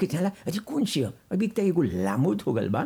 के चला अजी कौन सी है अभी तो एगो लामोद हो गल बा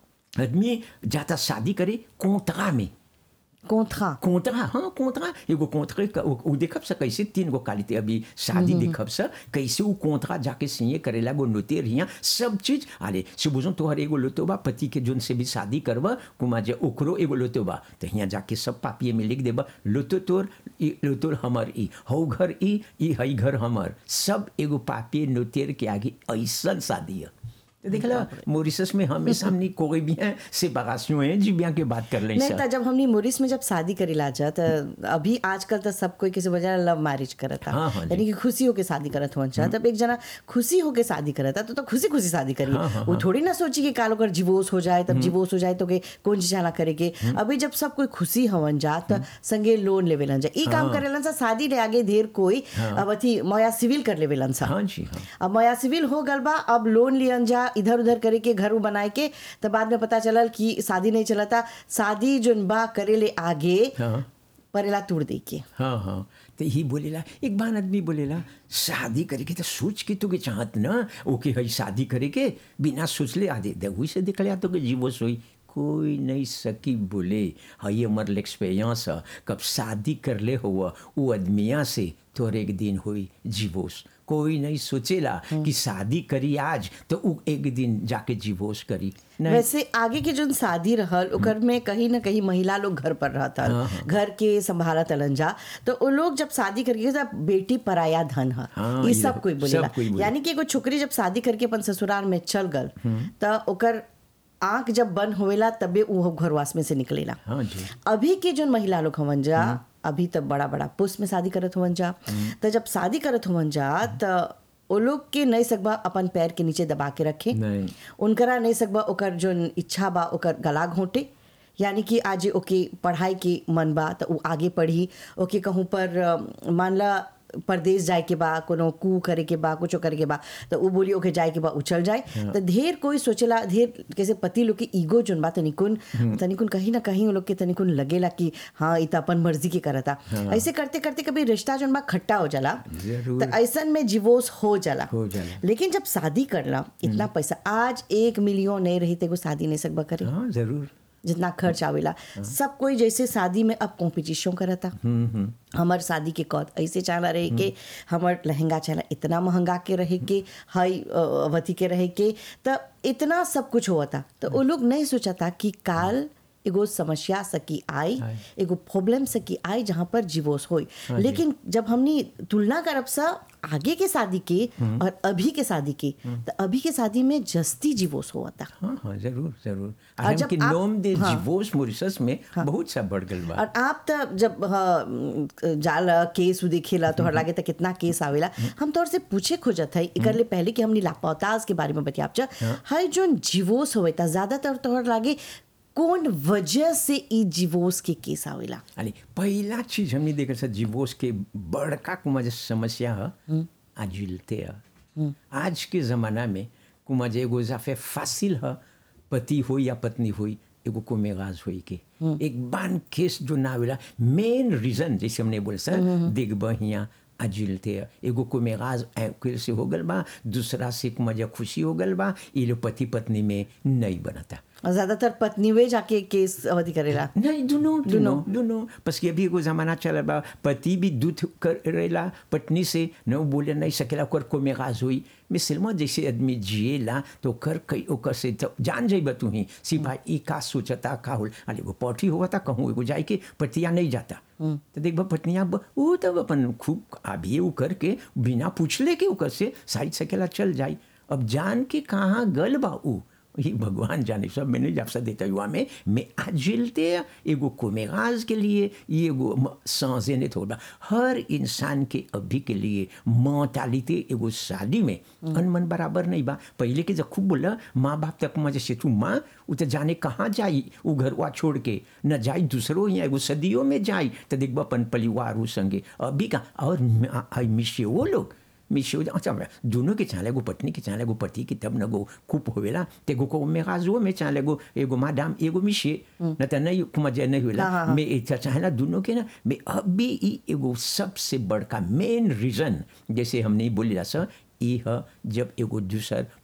आदमी जाता शादी करे कोंतरा में कोंथरा कोंतरा हाँ कोंतरा एगो कोंतरे क- उ उ देखब स कैसे तीन गो कालिते अभी शादी देखब स कैसे उ कोंतरा जाके सिए करेला गो नोते रिया सब चीज अरे सुबुजो तोहर एगो लोतो बा पति के जोन से भी शादी करब कुमा जे ओकरो एगो लोतो बा तो हियाँ जाके सब पापिये में लिख देब लोतो तोर ई लोतो हमर ई हौ घर ई ई हई घर हमर सब एगो पापिये नोतेर के आगे ऐसन शादी है तो देख लो मोरिसस में हमेशा हमनी कोई भी हैं सेपरेशन है जी बिया के बात कर लें नहीं सर था जब हमने मोरिस में जब शादी करी लाजा तो अभी आजकल तो सब कोई किसी वजह लव मैरिज करता हाँ, हाँ जी। यानी कि खुशी होके शादी करत हुआ चाह तब एक जना खुशी होके शादी करता तो तो खुशी खुशी शादी करी हाँ, हाँ, वो थोड़ी ना सोची कि काल अगर डिवोर्स हो जाए तब डिवोर्स हो जाए तो के कौन चीज ना करेगे अभी जब सब कोई खुशी हवन जा तो संगे लोन लेवेलन जा ई काम करेलन सा शादी रे आगे ढेर कोई अब अथी मोया सिविल कर लेवेलन सा हाँ जी हाँ अब मया सिविल हो गल बा अब लोन लियन जा इधर उधर करे के घर बनाए के तब बाद में पता चलल कि शादी नहीं चलता शादी जोन बा करे ले आगे हाँ परेला तोड़ दे के हाँ हाँ तो ही बोलेला एक बार आदमी बोलेला शादी करे के तो सोच के तो के चाहत ना ओके हई शादी करे के बिना सोचले आदे दहुई से दिखले तो के जीवो सोई कोई नहीं सकी बोले हई हमर एक्सपीरियंस है कब शादी कर ले हुआ वो आदमिया से तोर एक दिन हुई जीवोस कोई नहीं सोचेला कि शादी करी आज तो उ एक दिन जाके जीवोस करी नहीं वैसे आगे के जोन शादी रहल ओकर में कहीं ना कहीं महिला लोग घर पर रहता घर के संभालत अलन जा तो वो लोग जब शादी करके तब बेटी पराया धन है हाँ, ये ये सब कोई सब बोलेला कोई बोले। यानी कि एगो छोकरी जब शादी करके अपन ससुराल में चल गल तो ओकर आंख जब बंद होवेला तबे वो घरवास में से निकलेला हाँ जी अभी के जो महिला लोग हवन जा अभी तब बड़ा बड़ा पुष्प में शादी करत हुवन जा तो जब शादी करत हुवन जा तो वो लोग के नहीं सकबा अपन पैर के नीचे दबा के रखे नहीं उनकरा नहीं सकबा ओकर जो इच्छा बा ओकर गला घोंटे यानी कि आज ओके पढ़ाई के मन बा तो उ आगे पढ़ी ओके कहूँ पर अ, मान ला परदेश जाए के बा कोनो कू करे के बा कुछो करे के बा तो उ बोली ओके जाए के बा उछल जाए तो ढेर कोई सोचेला ढेर कैसे पति लोग के ईगो जोन बा तनिकुन तनिकुन कहीं ना कहीं वो लोग के तनिकुन लगेला कि हाँ इ त अपन मर्जी के करता ऐसे करते करते कभी रिश्ता जोन बा खट्टा हो जाला जरूर। तो ऐसन में डिवोर्स हो जाला हो जाला। लेकिन जब शादी करला इतना पैसा आज एक मिलियन नहीं रही तेको शादी नहीं सकबा करे हाँ जरूर जितना खर्च आवेला सब कोई जैसे शादी में अब कॉम्पिटिशन करता हमार शादी के कौत ऐसे चाला रहे के हमार लहंगा चाला इतना महंगा के रहे के हाई अ, अवधि के रहे के तो इतना सब कुछ हुआ था तो वो लोग नहीं सोचा था कि काल एगो समस्या सकी आई आई। एगो प्रॉब्लम सकी आई जहाँ पर डिवोर्स होई लेकिन जब हमने तुलना करब सा आगे के शादी के और अभी के शादी के तो अभी के शादी में जस्ती डिवोर्स हुआ था हाँ हाँ जरूर जरूर और हम जब के आप- नोम दे हाँ। डिवोर्स मॉरिशस में बहुत सा बढ़ गल बा और आप त जब हाँ, जाला केस उ देखेला तोहर लागे त कितना केस आवेला हम तोहर से पूछे खोजत है एकर ले पहले कि हमनी लापताज के बारे में बतियाब जा हर जो डिवोर्स होवे ता ज्यादातर तोहर लागे कौन वजह से ई डिवोर्स के केस आवेला अरे पहला चीज हमने देखा सर डिवोर्स के बड़का कुमा जो समस्या है आजिलते है आज के ज़माना में कुमा जो एगो जाफे फासिल है पति हो या पत्नी हुई एगो को मेगाज हुई के एक बान केस जो ना आवेला मेन रीजन जैसे हमने बोले सर देख बहिया आजिलते है एगो को मेगाज ऐकुल से हो गल बा दूसरा से कुमा जो खुशी हो गल बा ये लोग पति पत्नी में नहीं बनता और ज्यादातर पत्नी वे जाके केस अवधि करेला नहीं दोनों दोनों दोनों बस कि अभी एगो जमाना चल बा पति भी दूध करेला पत्नी से न उ बोले नहीं सकेला ओकर को मेगाज हुई मिसलमा जैसे आदमी जिएला तो ओकर कई ओकर से तो जान जाइब तू ही सिपाही ई का सोचता का होल अरे एगो पौठी हुआ था कहूँ एगो जाए के पतिया नहीं जाता तो देख बा पत्निया ब- वो तब अपन खूब अभी उ करके बिना पूछले के ओकर से साइड सकेला चल जाई अब जान के कहाँ गल बा उ ये भगवान जाने सब मैंने जब से देता हुआ में मैं आजिलते एगो कोमेगाज के लिए ये एगो सांसे ने थोड़ा हर इंसान के अभी के लिए मोर्टालिटी एगो शादी में अनमन बराबर नहीं बा पहले के जब खूब बोला माँ बाप तक मजे से तू माँ उ तो जाने कहाँ जाई वो घरवा छोड़ के न जाई दूसरों यहाँ एगो सदियों में जाई तो देखबा अपन परिवार उ संगे अभी का और आई मिशे वो लोग मिशो अच्छा दोनों के चाले एगो पत्नी के चाले एगो पति के तब न गो खूब होवेला ते गो को में गाजो में चाले एगो एगो मादाम एगो मिशे न त नहीं कुमा जे नहीं होला हाँ, हाँ। मैं इच्छा चाहेला दोनों के ना मैं अभी ई एगो सबसे बड़का मेन रीजन जैसे हमने बोली सर ई ह जब एगो दूसर